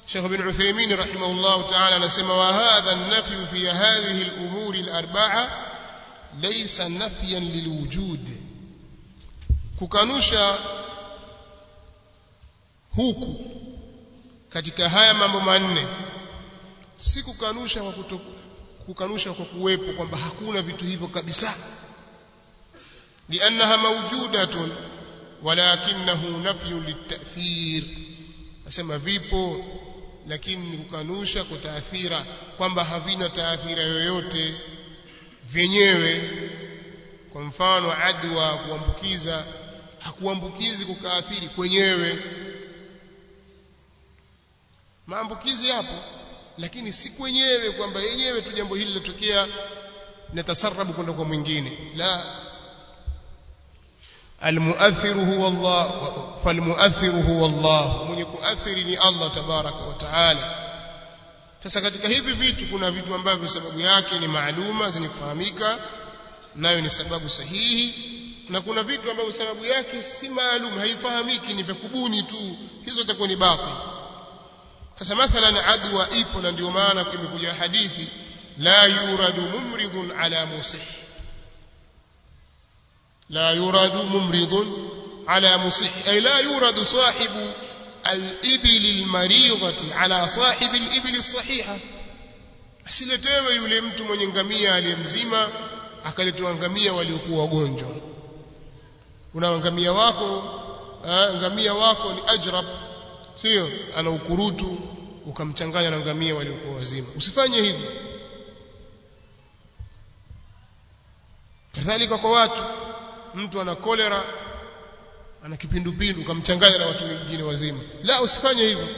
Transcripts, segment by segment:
Sheikh bin Uthaymeen rahimahullah ta'ala anasema wa hadha an-nafy fi hadhihi al-umur al-arba'a laysa nafyan lilwujud kukanusha huku katika haya mambo manne si kukanusha kwa kuto, kukanusha kwa kuwepo kwamba hakuna vitu hivyo kabisa liannaha mawjudatun walakinahu nafyun litathir nasema vipo lakini ni kukanusha kwa taathira kwamba havina taathira yoyote vyenyewe kwa mfano adwa kuambukiza hakuambukizi kukaathiri kwenyewe maambukizi yapo lakini si kwenyewe kwamba yenyewe tu jambo hili linatokea natasarabu kwenda kwa mwingine la almuathiru huwa Allah falmuathiru huwa Allah mwenye kuathiri ni Allah tabaraka wa taala sasa katika hivi vitu kuna vitu ambavyo sababu yake ni maaluma zenye kufahamika nayo ni sababu sahihi na kuna vitu ambavyo sababu yake si maalum haifahamiki ni vya kubuni tu hizo zitakuwa ni batil sasa mathalan adwa ipo na ndio maana imekuja hadithi la yuradu mumridun ala musih la yuradu mumridun ala musih ay la yuradu sahibu al-ibil al-maridati ala sahibi al-ibil as-sahiha asiletewe yule mtu mwenye ngamia aliyemzima akaletwa ngamia waliokuwa wagonjwa una ngamia wako ngamia wako ni ajrab sio ana ukurutu ukamchanganya na ngamia waliokuwa wazima usifanye hivyo kadhalika kwa watu mtu ana kolera ana kipindupindu ukamchanganya na watu wengine wazima la usifanye hivyo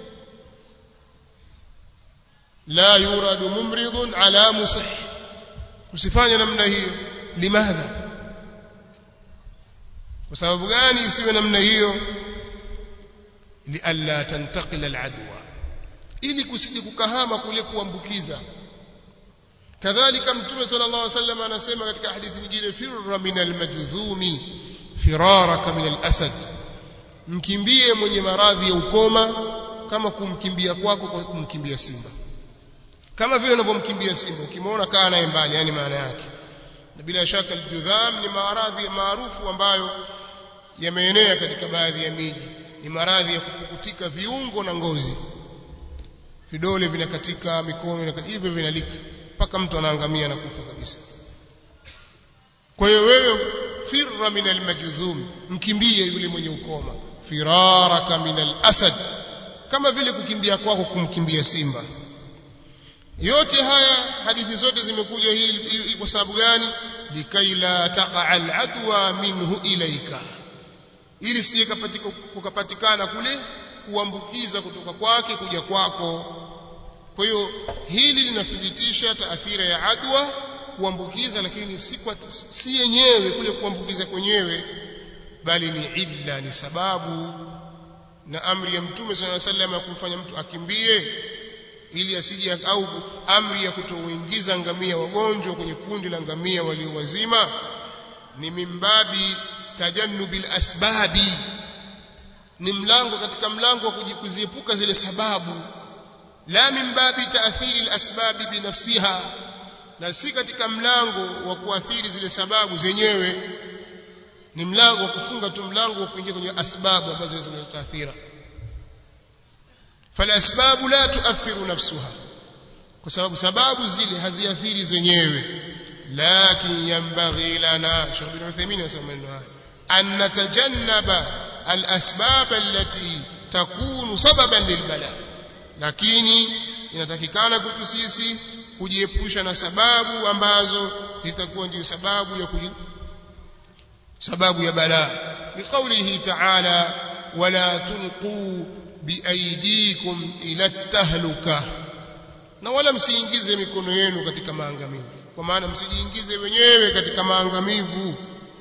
la yuradu mumridun ala musih usifanye namna hiyo limadha kwa sababu gani isiwe namna hiyo lialla tantaqila aladwa ili kusije kukahama kule kuambukiza kadhalika mtume sallallahu alaihi wasallam anasema katika hadithi nyingine firra min almajdhumi firaraka min alasad mkimbie mwenye maradhi ya ukoma kama kumkimbia kwako kwa kumkimbia simba kama vile unavyomkimbia simba ukimwona kaa naye mbali yani maana yake na bila shaka aljudham ni maradhi maarufu ambayo yameenea katika baadhi ya miji ni maradhi ya kupukutika viungo na ngozi vidole vinakatika mikono inakatika hivyo vinalika mpaka mtu anaangamia na kufa kabisa kwa hiyo wewe firra min almajdhum mkimbie yule mwenye ukoma firaraka min alasad kama vile kukimbia kwako kumkimbia simba yote haya hadithi zote zimekuja hii kwa sababu gani likai la taqa aladwa minhu ilaika ili sije kukapatikana kule kuambukiza kutoka kwake kuja kwako kwa hiyo hili linathibitisha taathira ya adwa kuambukiza lakini si kwa si yenyewe kule kuambukiza kwenyewe bali ni illa ni sababu na amri ya mtume swalla sallam ya kumfanya mtu akimbie ili asije au amri ya kutoingiza ngamia wagonjwa kwenye kundi la ngamia walio wazima ni mimbabi tajannubil asbabi ni mlango katika mlango wa kuziepuka zile sababu la min babi taathiri alasbabi binafsiha na si katika mlango wa kuathiri zile sababu zenyewe ni mlango wa kufunga tu mlango wa kuingia kwenye asbabu ambazo zinaweza kuleta taathira falasbabu la tuathiru nafsuha kwa sababu sababu zile haziathiri zenyewe lakin yanbaghi lana Sheikh bin Uthaymeen anasema maneno haya an natajannaba alasbab allati takunu sababan lilbala lakini inatakikana kwetu sisi kujiepusha na sababu ambazo zitakuwa ndio sababu ya kuji sababu ya balaa biqaulihi ta'ala wala tulqu biaidikum ila tahluka na wala msiingize mikono yenu katika maangamivu kwa maana msijiingize wenyewe katika maangamivu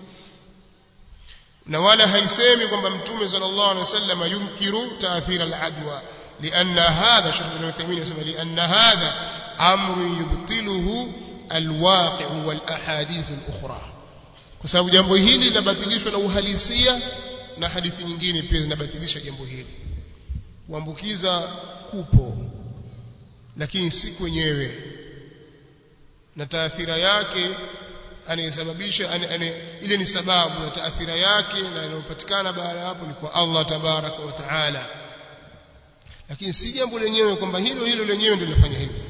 na wala haisemi kwamba mtume sallallahu alaihi wasallam yunkiru taathira al-adwa لأن هذا شيخ ابن عثيمين يسمى لأن هذا أمر يبطله الواقع والأحاديث الأخرى kwa sababu jambo hili linabatilishwa na uhalisia na hadithi nyingine pia zinabatilisha jambo hili kuambukiza kupo lakini si kwenyewe na taathira yake anayesababisha ane, ane, ile ni sababu na taathira yake na inayopatikana baada ya hapo ni kwa Allah tabaraka wa taala lakini si jambo lenyewe kwamba hilo hilo lenyewe ndio linafanya hivyo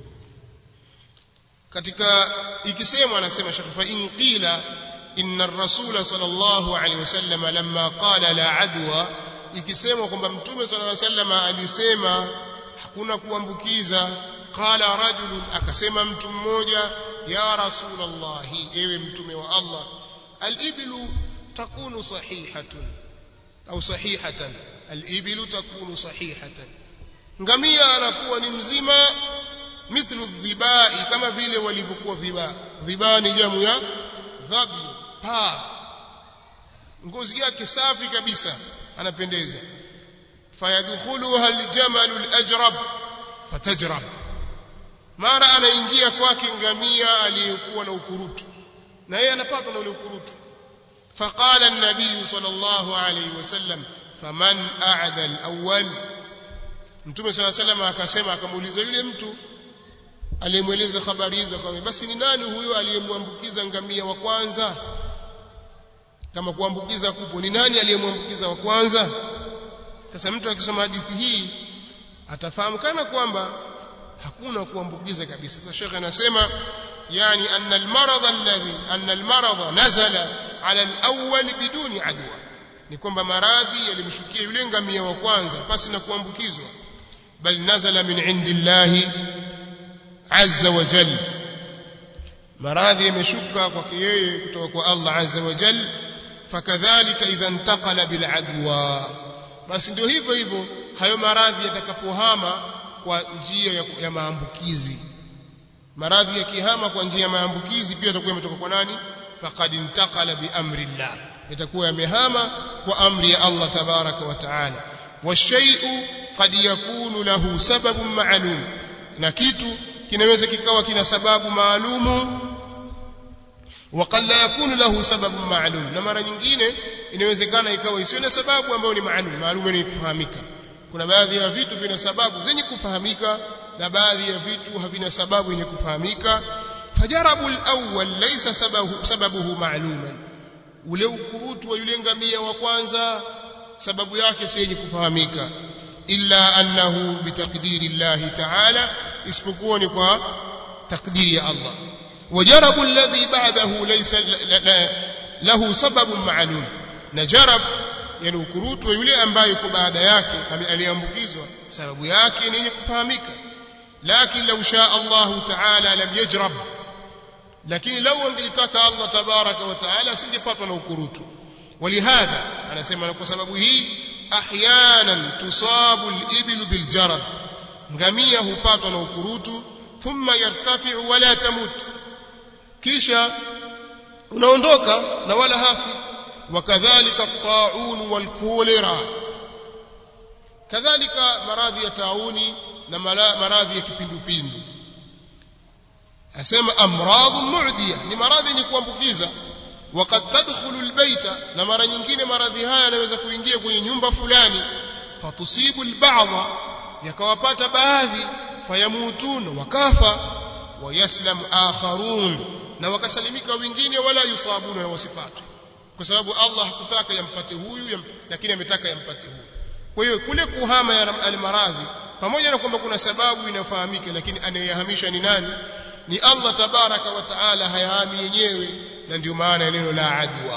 katika ikisemwa anasema Sheikh fa in qila inna ar-rasul sallallahu alaihi wasallam lamma qala la adwa ikisemwa kwamba mtume sallallahu alaihi wasallam alisema hakuna kuambukiza qala rajulun akasema mtu mmoja ya rasulullah ewe mtume wa Allah al-iblu takunu sahihatun au sahihatan al-iblu takunu sahihatan ngamia anakuwa ni mzima mithlu dhibai kama vile walivyokuwa dhiba dhiba ni jamu ya dhabi pa ngozi yake safi kabisa anapendeza fayadkhuluha aljamalu alajrab fatajrab mara anaingia kwake ngamia aliyekuwa na ukurutu na yeye anapatwa na ule ukurutu فقال النبي صلى الله عليه وسلم فمن أعدى الأول mtume صلى الله عليه وسلم akasema akamuuliza yule mtu aliyemweleza habari hizo akamwambia basi ni nani huyo aliyemwambukiza ngamia wa kwanza kama kuambukiza kupo ni nani aliyemwambukiza wa kwanza sasa mtu akisoma hadithi hii atafahamu kana kwamba hakuna kuambukiza kabisa sasa shekhe anasema yani anna almarad alladhi anna almarad nazala ala alawwal biduni adwa ni kwamba maradhi yalimshukia yule ngamia wa kwanza pasi na kuambukizwa bal nazala min indillahi azza wa jalla maradhi yameshuka kwake yeye kutoka kwa Allah azza wa jalla fakadhalika idha intaqala bil adwa basi ndio hivyo hivyo hayo maradhi yatakapohama kwa njia ya, ya maambukizi maradhi yakihama kwa njia ya maambukizi pia yatakuwa yametoka kwa nani faqad intaqala bi amri Allah yatakuwa yamehama kwa amri ya Allah tabaraka wa taala washay'u qad yakunu lahu sababun ma'lum na kitu kinaweza kikawa kina sababu maalumu وقد لا يكون له سبب معلوم na mara nyingine inawezekana ikawa isiwe na sababu ambayo ni maalum maalum ni kufahamika kuna baadhi ya vitu vina sababu zenye kufahamika na baadhi ya vitu havina sababu yenye kufahamika fajarabu al-awwal laysa sababu sababuhu ma'luman ule ukurutu wa yule ngamia wa kwanza sababu yake si yenye kufahamika illa annahu bitaqdiri Allah ta'ala isipokuwa ni kwa takdiri ya Allah وجرب الذي بعده ليس له سبب معلوم نجرب yani ukurutu wa yule ambaye yuko baada yake aliambukizwa sababu yake ni kufahamika lakini law shaa Allah ta'ala lam yajrab lakini law angelitaka Allah tabaraka wa ta'ala asingepatwa na ukurutu walihadha anasema kwa sababu hii ahyanan tusabu al-ibl bil jarab ngamia hupatwa na ukurutu thumma yartafi'u wala tamut kisha unaondoka na wala hafi wakadhalika taun wal kolera kadhalika maradhi ya tauni na maradhi ya kipindupindu asema amradhu mu'diya ni maradhi yenye kuambukiza wakad tadkhulu albayta na mara nyingine maradhi haya yanaweza kuingia kwenye nyumba fulani fatusibu alba'dha yakawapata baadhi fayamutuna wakafa wayaslam akharun na wakasalimika wengine wala yusabuna na wasipatwe kwa sababu Allah hakutaka yampate huyu yam, lakini ametaka yampate huyu kwa hiyo kule kuhama ya almaradhi pamoja na kwamba kuna sababu inafahamika lakini anayehamisha ni nani ni Allah tabaraka wa taala hayahami yenyewe na ndio maana neno la adwa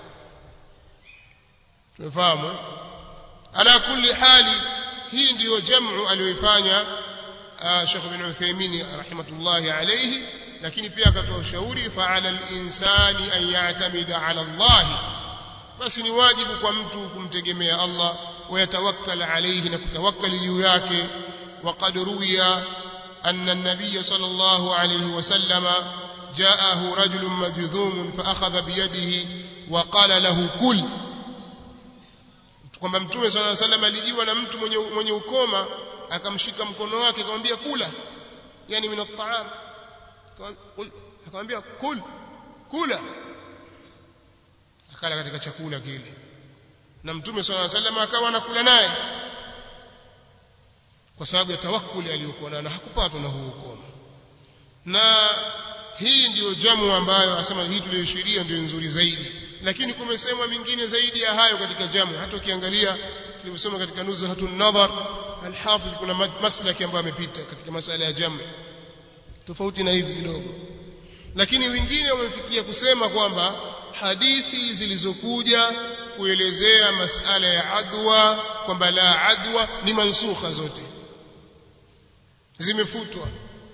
tumefahamu ala kulli hali hii ndiyo jamu aliyoifanya Sheikh bin Uthaymeen rahimatullahi alayhi lakini pia akatoa ushauri fa'ala al-insani an ya'tamida 'ala Allah basi ni wajibu kwa mtu kumtegemea Allah ويتوكل عليه نكتوكل juu yake وقد روي أن النبي صلى الله عليه وسلم جاءه رجل مجذوم فأخذ بيده وقال له كل kwamba mtume صلى الله عليه وسلم alijiwa na mtu mwenye mwenye ukoma akamshika mkono wake akamwambia kula yani min at-ta'am akamwambia kul kula akala katika chakula kile na mtume swalla alayhi wasallam akawa anakula naye kwa sababu ya tawakkuli aliyokuwa nayo na hakupatwa na huo ukomo na hii ndiyo jamu ambayo asema hii tuliyoishiria ndio nzuri zaidi lakini kumesemwa mingine zaidi ya hayo katika jamu hata ukiangalia tulivyosoma katika nuzhatun nadhar alhafidh kuna maslaki ambayo amepita katika masala ya jamu tofauti na hivi kidogo lakini wengine wamefikia kusema kwamba hadithi zilizokuja kuelezea masala ya adwa kwamba la adwa ni mansukha zote zimefutwa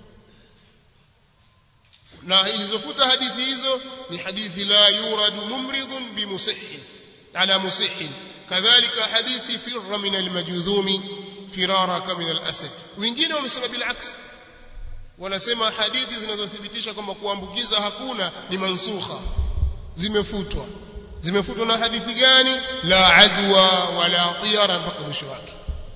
na ilizofuta hadithi hizo ni hadithi la yuradu mumridun bimusihin ala musihin kadhalika hadithi firra min almajudhumi firaraka min alasad wengine wamesema bilaks wanasema hadithi zinazothibitisha kwamba kuambukiza hakuna ni mansukha zimefutwa zimefutwa na hadithi gani la adwa wala tiyara mpaka mwisho wake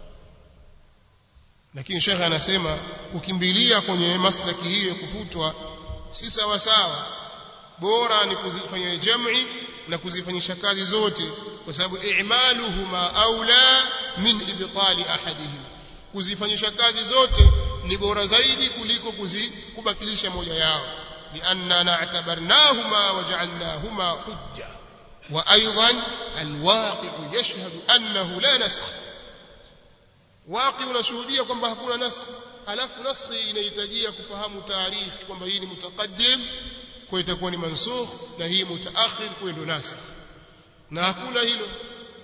lakini shekhe anasema kukimbilia kwenye maslaki hiyo ya kufutwa si sawa sawa bora ni kuzifanya jam'i na kuzifanyisha kazi zote kwa sababu i'maluhuma aula min ibtali ahadihima kuzifanyisha kazi zote ni bora zaidi kuliko kubatilisha moja yao lianna na'tabarnahuma waja'alnahuma hujja wa aidan alwaqi'u yashhadu annahu la nasakh waqi unashuhudia kwamba hakuna nasakh alafu naskhi inahitajia kufahamu taarikhi kwamba hii ni mutaqaddim kwa itakuwa ni mansukh na hii mutaakhir kwa ndio nasakh na hakuna hilo